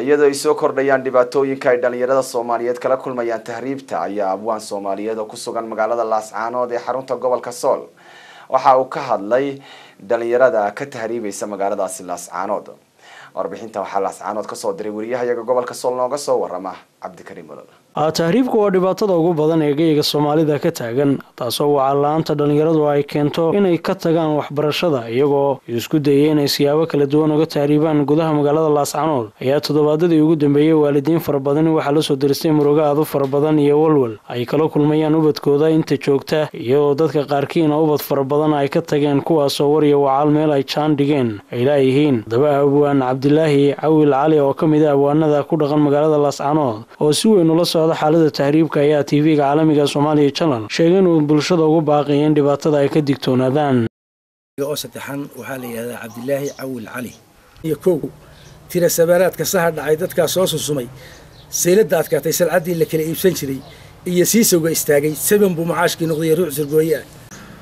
iyadoo ay soo kordhayaan dhibaatooyinka ay dhalinyarada soomaaliyeed kala kulmayaan tahriibta ayaa abwaan soomaaliyeed oo ku sugan magaalada laascaanood ee xarunta gobolka sool waxa uu ka hadlay dhalinyarada ka tahriibaysa magaaladaasi laascaanood warbixinta waxaa laascaanood kasoo diray wariyahayaga gobolka sool nooga soo warama cabdikariim olol tahriibku waa dhibaatada ugu badan ee geyga soomaalida ka taagan taasoo wacala-aanta dhallinyaradu ay keento inay ka tagaan waxbarashada iyagoo isku dayay inay siyaabo kala duwan uga tahriibaan gudaha magaalada laascanood ayaa toddobaadadii ugu dambeeyey waalidiin fara badan waxaa lasoo diristay murugo aad u fara badan iyo walwal ay kala kulmayaan ubadkooda inta joogta iyadoo dadka qaarkiina ubad fara badan ay ka tageen kuwaasoo wariya wacaal meel ay jaan dhigeen ay laayihiin daba abwaan cabdilaahi cawil cali oo ka mid a abwaanada ku dhaqan magaalada laascanood oo si weyn ula socda xaalada tahriibka ayaa tv-ga caalamiga soomaaliya channel sheegay inuu bulshada ugu baaqaya in dhibaatada ay ka digtoonaadaan oo saddexan waxaa la yidhahdaa cabdilaahi cawil cali iyo kow tira sabaanaadka saha dhacay dadkaa soo susumay sayladda adkaatay salcaddii la kala iibsan jiray iyo siisowga istaagay saban buu macaashkii noqday ruuc sirgooye ah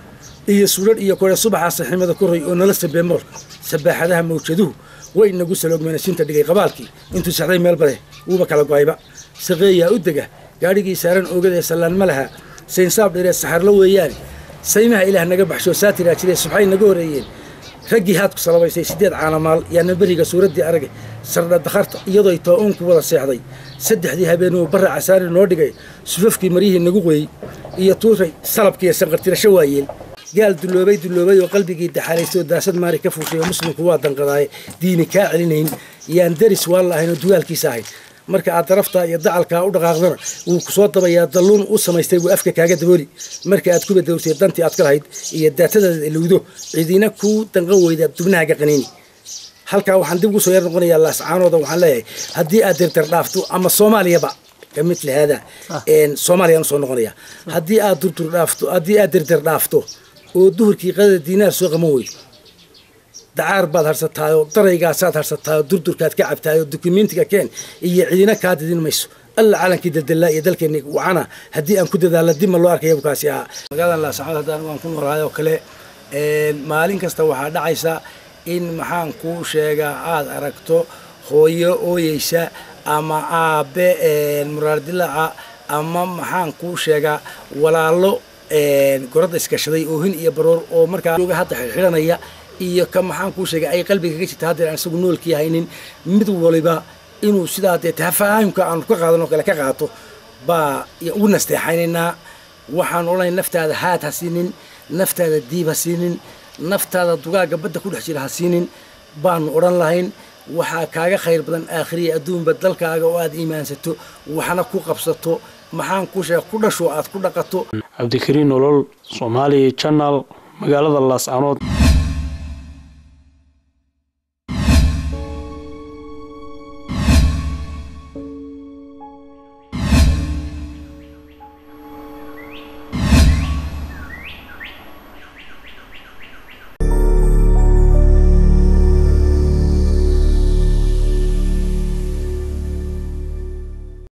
iyo suudhadh iyo kore subaxaa saximada ku ray oo nala sabeemool sabaaxadaha mawjaduhu way nagu saloogmeena sinta dhigay qabaalkii intuu sexday meel bale wuuba kala go'ayba saqeeyaa u dega gaadhigii saaran oogadae sallaan ma laha saynsaab dheeree saxarlo weeyaane saymaha ilaah naga baxshoo saatiraa jiree subxay naga horreeyeen raggii haadku salabaysay siddeed caanamaal yaana beriga suuraddii arage sardha dakharta iyadooy too-uun ku wada seexday saddexdii habeenuu barra casaari noo dhigay sufafkii maryihii nagu qoyey iyo tuuray salabkiiyo sanqartirasho waayeel gaal dulloobay dulloobay oo qalbigii daxalaystoo daasad maari ka fuushay oo muslimku waa danqadaaye diini kaa celinayn yaan daris waan la ahayn oo dugaalkiisa ahayd marka aad daraftaa iyo dacalkaa u dhaqaaqdana wuu ku soo dabayaa dalluun u samaystay wuu afka kaaga dabooli marka aad ku badowtay dantii aad ka lahayd iyo daatadaada ilowdo cidiina kuu danqan weyda dubnahaaga qaniini halkaa waxaan dib ugu soo yar noqonayaa laascaanooda waxaan leeyahay haddii aad dirdir dhaafto ama soomaaliyaba kamid hada soomaaliyaan usoo noqonaya haddii aad durdur dhaafto haddii aad dirdir dhaafto oo duhurkii qadada diinaar soo qaban weydo dacaar baad harsataayoo daraygaasaad harsataayoo durdurkaad ka cabtaayoo dukumentiga keen iyo cidina kaa didin mayso alla calankii daldallaa iyo dalkeenni wacana haddii aan ku dadaalla dib ma loo arkaya bukaasi ahaa magaaladan laasacad haddaan waan ku noolahay oo kale maalin kasta waxaa dhacaysa in maxaan kuu sheegaa aad aragto hooyo ooyeysa ama aabe muraardilaaca ama maxaan kuu sheegaa walaalo goradda iskashaday oohin iyo baroor oo markaa hadda xidhanaya iyo ka maxaan kuu sheegay ay qalbiga kaga jirta haddeer aan isagu noolkii haynin mid waliba inuu sidaa dee tafaahumka aanu ka qaadanoo kale ka qaato baa ugu nasteexaynaynaa waxaan odhanay naftaada haad ha siinin naftaada diib ha siinin naftaada dugaagga badda ku dhex jira ha siinin baanu odhan lahayn waxaa kaaga khayr badan aakhiriya adduunba dalkaaga oo aad iimaansato waxna ku qabsato maxaan kuu sheega ku dhasho aad ku dhaqato cabdikariin nolol soomaaliya channel magaalada laascanood